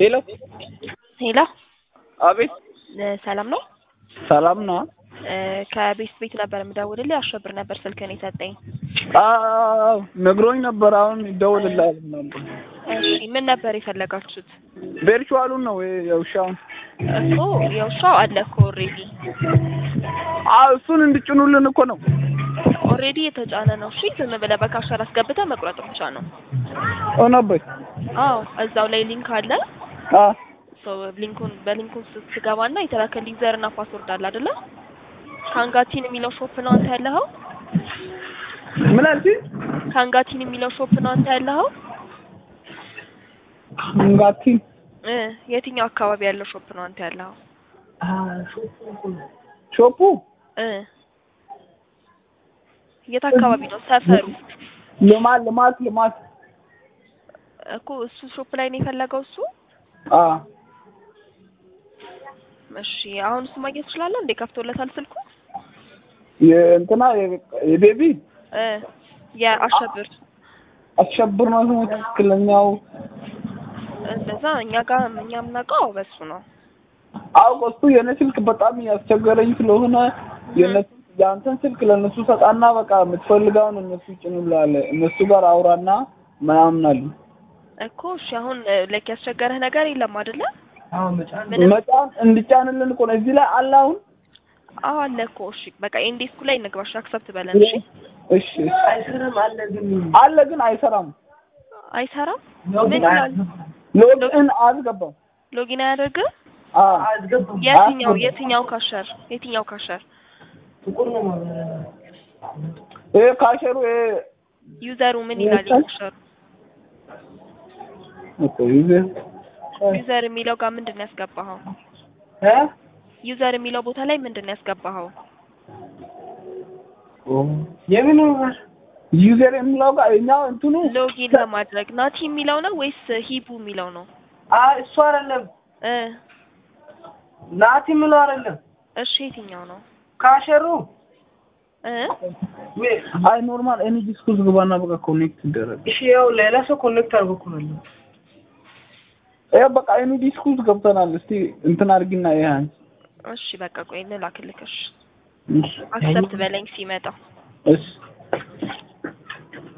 ሄሎ ሄሎ አቤት እ ሰላም ነው? ሰላም ነው? እ ከቤት ቤት ነበር የምደውልልህ አሸብር ነበር ስልክህን የሰጠኝ። አዎ ነግሮኝ ነበር። አሁን ይደውልልሃል ነበር። እሺ ምን ነበር የፈለጋችሁት? ቨርቹዋሉን ነው ወይ የውሻውን? እኮ የውሻው አለ እኮ ኦልሬዲ አዎ እሱን እንድጭኑልን እኮ ነው። ኦልሬዲ የተጫነ ነው። እሺ ዝም ብለህ በካሸር አስገብተህ መቁረጥ ብቻ ነው። ሆነበት አዎ እዛው ላይ ሊንክ አለ። አ ሶ ሊንኩን በሊንኩን ስትገባና የተላከልህ ዩዘር እና ፓስወርድ አለ አይደለ? ካንጋቲን የሚለው ሾፕ ነው አንተ ያለኸው? ምን አልሽኝ? ካንጋቲን የሚለው ሾፕ ነው አንተ ያለኸው? እንጋቲ እ የትኛው አካባቢ ያለው ሾፕ ነው አንተ ያለኸው? ሾፑ እ የት አካባቢ ነው ሰፈሩ? ልማት ልማት ልማት እኮ እሱ ሾፕ ላይ ነው የፈለገው እሱ? አ እሺ አሁን እሱ ማግኘት ትችላለህ እንዴ? ከፍቶለታል ስልኩ? የእንትና የቤቢ እ የአሸብር አሸብር ነው ስሙ ትክክለኛው። እንደዛ እኛ ጋር እኛ የምናውቀው በሱ ነው። አውቆ እሱ የኔ ስልክ በጣም ያስቸገረኝ ስለሆነ የነ የአንተን ስልክ ለእነሱ ሰጣና በቃ የምትፈልገውን እነሱ ይጭኑልሃል። እነሱ ጋር አውራና ምናምን አሉ። እኮ እሺ አሁን ላይክ ያስቸገረህ ነገር የለም አይደለ? መጫን እንድጫንልን እኮ ነው እዚህ ላይ አለ አሁን። አዎ አለ እኮ እሺ በቃ ኢንዴስኩ ላይ እንግባሽ አክሰፕት በለን እሺ። እሺ አይሰራም አለ ግን አለ ግን አይሰራም። አይሰራም? ምን ይላል? ሎግኢን አልገባም። ሎጊን አያደርግም? አ የትኛው የትኛው ካሸር የትኛው ካሸር ይሄ ካሸሩ ይሄ ዩዘሩ ምን ይላል? ካሸሩ እኮ ዩዘር ዩዘር የሚለው ጋር ምንድን ነው ያስገባኸው? እ ዩዘር የሚለው ቦታ ላይ ምንድን ነው ያስገባኸው? የምን ዩዘር የሚለው ጋር እኛው እንትኑ ሎጊን ለማድረግ ናቲ የሚለው ነው ወይስ ሂቡ የሚለው ነው? አይ እሱ አይደለም እ ናቲ ምለው አይደለም እሺ የትኛው ነው? ካሸሩ እ አይ ኖርማል ኤኒ ዲስኩስ ግባና በቃ ኮኔክት ይደረግ። እሺ ያው ሌላ ሰው ኮኔክት አድርጎ እኮ ነው ያለው። ይሄ በቃ ኤኒ ዲስኩስ ገብተናል። እስቲ እንትን አድርጊና ይሄ አንቺ እሺ በቃ ቆይ እንላክልክሽ እሺ አክሰፕት በለኝ ሲመጣ እሺ